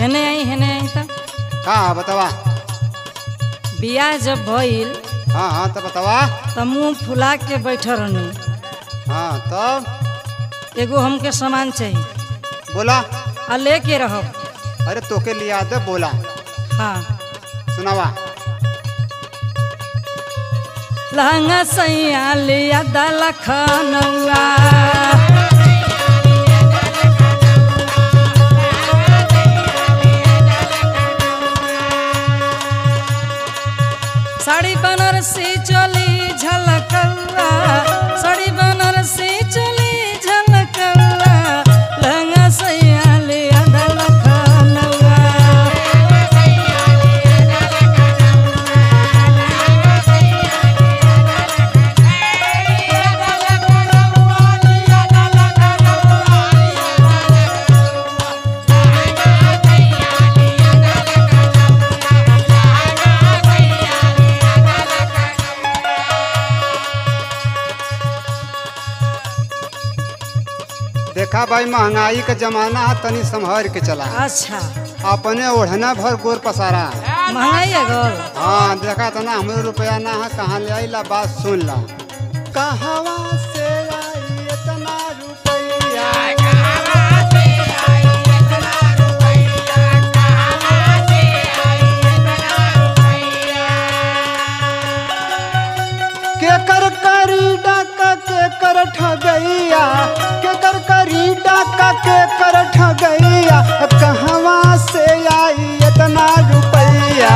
हेने आई हेने आई त का बतावा बियाह जब भइल हाँ हाँ तो बतावा त मुंह फुला के बैठल रहनी हाँ तब एगो हमके सामान चाहिए बोला आ लेके रहब अरे तोके लिया दे बोला हाँ सुनावा लहंगा सैया लिया दल खनौआ साड़ी बनारसी चोली झलकौआ साड़ी बनारसी चोली झलकौआ लहंगा सैया लिया दल खनौआ देखा भाई महंगाई का जमाना है तनी संभर के चला अच्छा अपने ओढ़ना भर गोर पसारा महंगाई है गौर हाँ देखा था ना हमरो रुपया ना है कहाँ ले आई ला बात सुन ला कहवा से आई इतना रुपया के कर करी डाका के कर ठगैया के कर करी डाका के कर ठगैया अब कहवा से आई इतना रुपया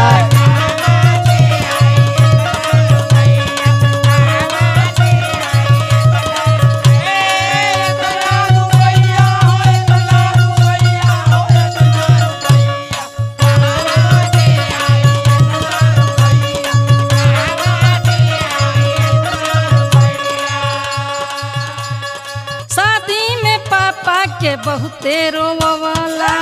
शादी में पापा के बहुते रोवाला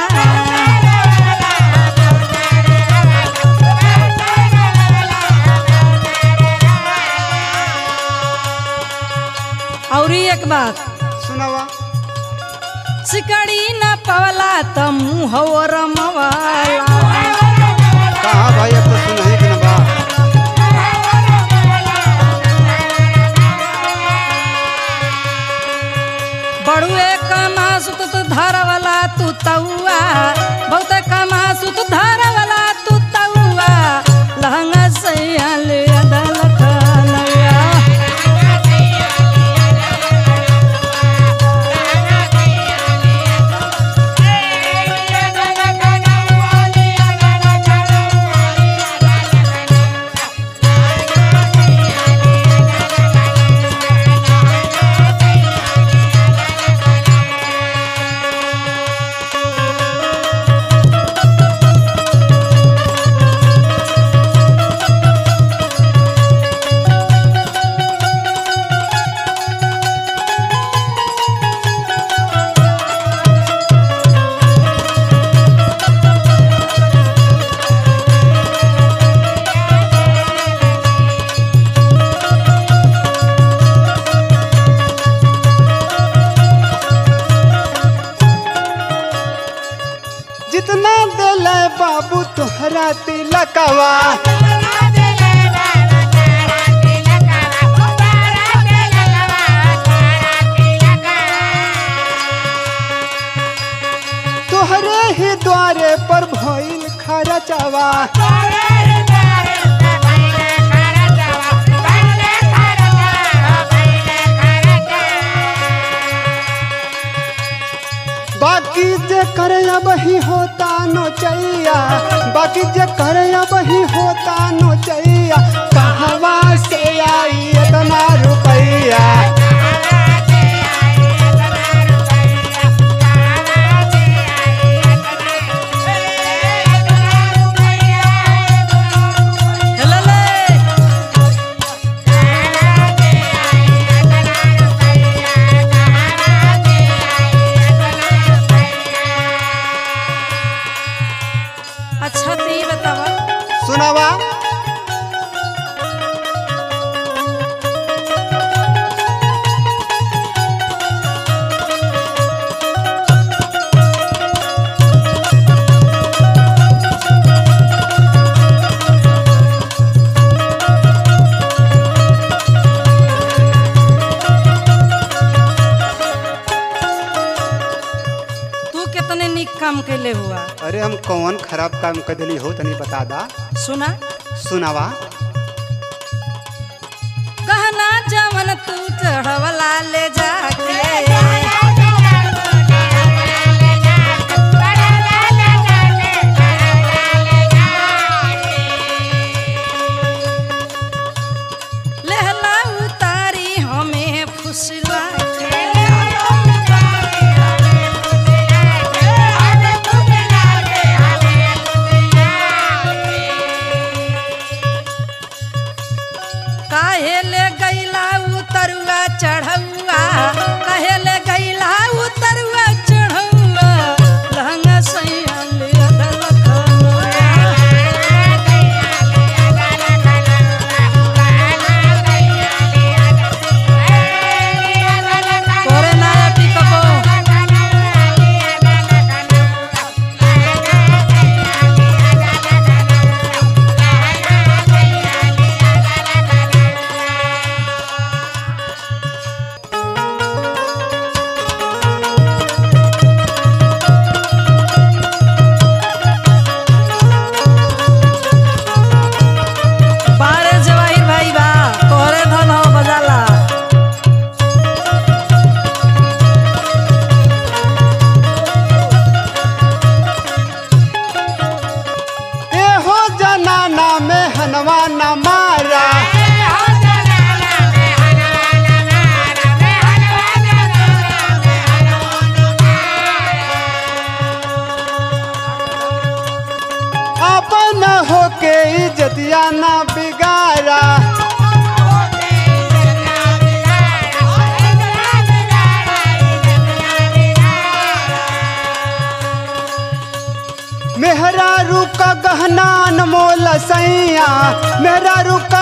और एक बात सुनावा सिकड़ी न पवला त मुँह रमवाला कहा भाई अब तो सुनही के ना बा बड़ुए कमा सुत तू धारवाला तू तौआ बहुत कमा सुत धारवाला तू तौआ लहंगा सैया ले अदल खलया जितना दिल बाबू तुहरा तिलकवा तोहरे ही द्वारे पर भइल खरचवा बाकी जे करे अब ही होता नोचैया बाकी जे करे अब ही होता नोचैया कहवा से आई इतना रुपैया हेलले अच्छा तो ये बतावा सुनावा अरे हम कौन खराब काम कर दिली हो तनी बता दा सुना सुनावा कहना जवन तू चढ़वला ले जाके लहला उतारी हमें फुसला काहे ले गैला उतरुआ चढ़ौआ काहे ले गैला उतरुआ चढ़ौआ लहंगा सैया ले अदलखनवा तोरे नाया टिकबो बारे जवाहिर भाई बा तोरे धन हो बजाला ए हो जनाना में हनवा न मारा अपन होके इज्जतिया ना बिगाड़ा मेहरा रुका गहना अनमोल सैया मेहरा रुका